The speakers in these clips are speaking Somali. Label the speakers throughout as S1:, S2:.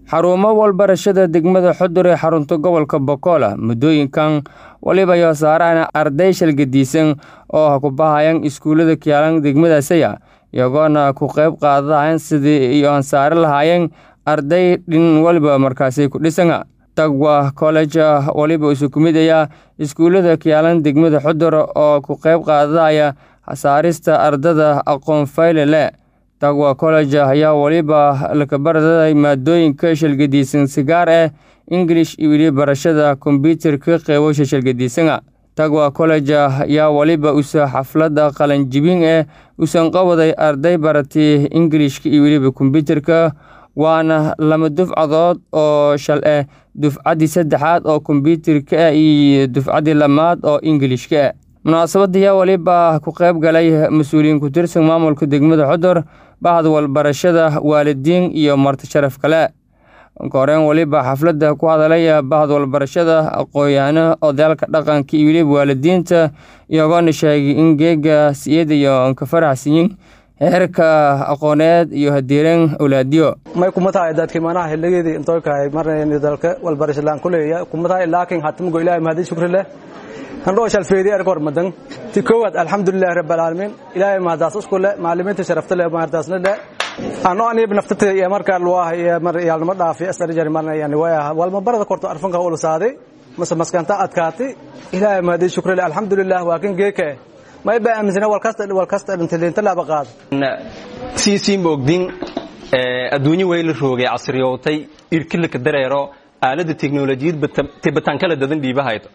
S1: xarumo walbarashada degmada xudur ee xarunta gobolka bokola muddooyinkan waliba yo saaraan arday shalgadiisan oo ha ku bahayan iskuullada kiyaalan degmadaasaya iyagoona ku qayb qaadadahayan sidii iyo aan saari lahaayeen arday dhin waliba markaasi ku dhisana tagwa college waliba isu ku mid aya iskuullada kiyaalan degmada xudur oo ku qayb qaadadaya saarista ardada aqoon fayle leh tagwa college ayaa weliba lakabaradaday maadooyinka shalgadiisan sigaar ah ingilish iyo weli barashada kombyuutarka qeybasha shalgadiisana tagwa college ayaa weliba usa xaflada qalanjibin ah usan qabaday arday baratay ingilishka iyo weliba kombyuutarka waana lama dufcadood oo shal ah dufcaddii saddexaad oo kombyuutarka ah iyo dufcaddii lamaad oo ingilishka ah munaasabadayaa weliba ku qayb galay mas-uuliyiin ku tirsan maamulka degmada xudur bahda walbarashada waalidiin iyo marti sharaf kale koreen weliba xafladda ku hadalay bahda walbarashada aqoon-yaano odaalka dhaqanka iyo weliba waalidiinta iyagoona sheegay in geega siyada iyo ka faraxsiyin heerka aqooneed iyo hadiiran awlaadiyo
S2: may kumatahay dadkii manaha xilligeedii intoykahay marnayni dalka walbarashalaan kuleeya kumatahay laakiin hatimgo ilaahay mahadi shukri leh handhoo shalfeedi erkor madan ti koowaad alxamdulilahi rabbi alcaalamiin ilaahay mahadaas isku leh macallimiinta sharafta leh mahadaasna leh ano aniib naftata iyo markaa luwaah iyo mar yaalnimo dhaafi astarjari marna yani waya walma barada korto arfanka ulu saaday mase maskanta adkaati ilaahay mahadi shukri leh alxamdulilah waa kan geeka may ba aaminsana walkasta walkasta dhintilinta laba qaad
S3: siisiin boogdin adduunyo weyla roogay casriyootay irkilaka dareero aalada teknolojiyad tibataan kala dadan dhiibahaydo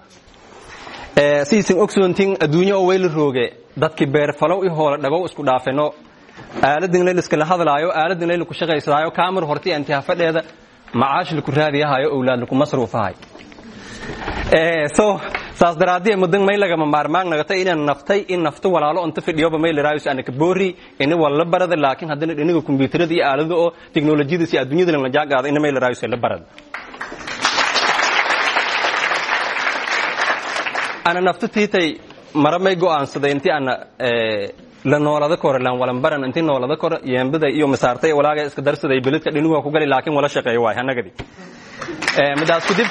S3: siisin ogsoontin adduunyo oo weyla rooge dadki beerfalow i hoola dhagow isku dhaafeno aaladin layl iskala hadlaayo aaladin layl ku shaqaysadaayo kaamir horti antiha fadheeda macaash laku raadiyahayo owlaad laku masruufahay so saas daraadii mudan may lagama maarmaan nagata inaan naftay in nafta walaalo inta fidhiyoba may laraayus anaka boori ini wala barada laakiin haddana dhinaga kombiyuutarada iyo aalada oo teknolojiyada si adduunyada la jaaqaada ina may laraayus la barada ana nafta tiitay mara may go'aansaday intii ana la noolada kore lan walan baran intii noolada kore yeembada iyo masaartay walaaga iska darsaday beledka dhinigu ku gali laakiin wala shaqeeyo waay hanagadi midaas kudib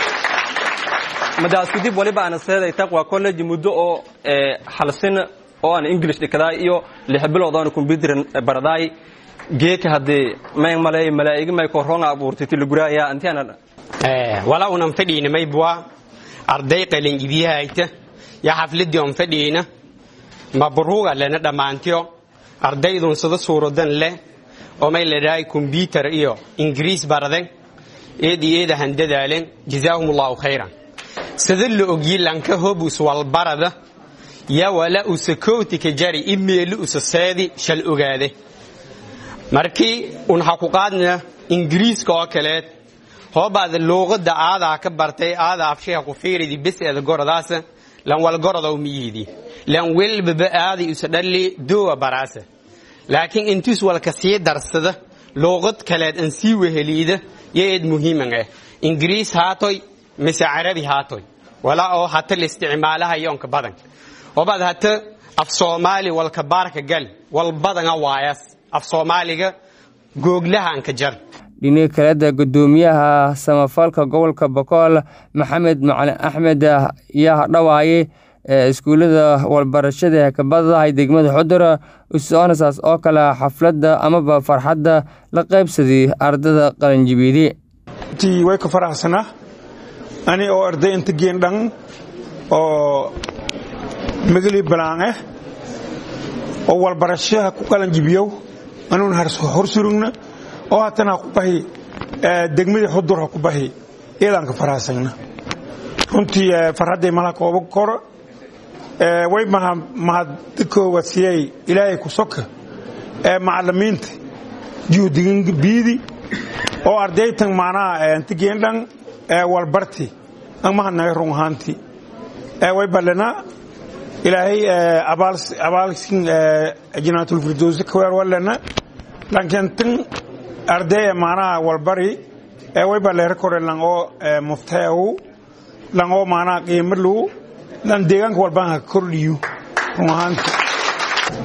S3: midaas kudib waliba ana seeday taqwa college muddo oo halsin oo aan english dhikadaay iyo lix bilood oo computer baradaay geeka hadii may malay malaa'igi may koronga abuurtay tilguraaya intii ana
S4: wala unan fadhiina may buwa arday qalinjibiyahayta ya xafladii on fadhiina mabruuga lena dhammaantiyo ardaydun sida suuradan leh oo may ledhahay kombyutar iyo ingiriis baraden eed iyo eeda handadaalen jazaahum allahu khayran sida la ogyi lanka hobus walbarada ya wala usa kowtika jari imeeli usa seedi shal ogaade markii un ha ku qaadna ingiriiska oo kaleed hoobaada luuqada aadaa ka bartay aada afsheha ku fiiridi beseeda goradaasa lan wal gorodow miyidi lan welbaba aadi usa dhalli doowa baraasa laakiin intus walka sii darsada luuqad kaleed an sii weheliida yeed muhiiman ah ingiriis haatoy mise carabi haatoy walaa oo hata la isticmaalaha yoonka badan hoobaad hata af soomaali walka baarka gal wal badana waayas af soomaaliga googlahaanka jar
S1: dhiniga kaleda gudoomiyaha samafalka gobolka bokool maxamed macalin axmed ayaa dhawaaye iskuullada walbarashada hakabadahay degmada xudur usoonasaas oo kale xafladda amaba farxadda la qaybsaday ardada qalinjibiidi
S5: way ka faraxsanaa ani oo arday inta geendhan oo magli balaan ah oo walbarashaha ku qalanjibiyow anuun horsurugna oo haatan ha ku bahi degmadii xudur ha ku bahi iyadaan ka faraxsagna runtii farxadday malaha kooba koro way mahadkooga siyay ilaahay ku soka macallimiinta juhdigin biidi oo ardaytan macnaha inta geendhan walbarti an mahadnaga run ahaantii way ballana ilaahay abaalsin jinaatulfirdowsi kaweer wallana lankentan ardaya macnaha walbari way balleer kore langoo muftaew langoo macnaha qiimo lu lan deegaanka walbaan ha kordhiyo run ahaantii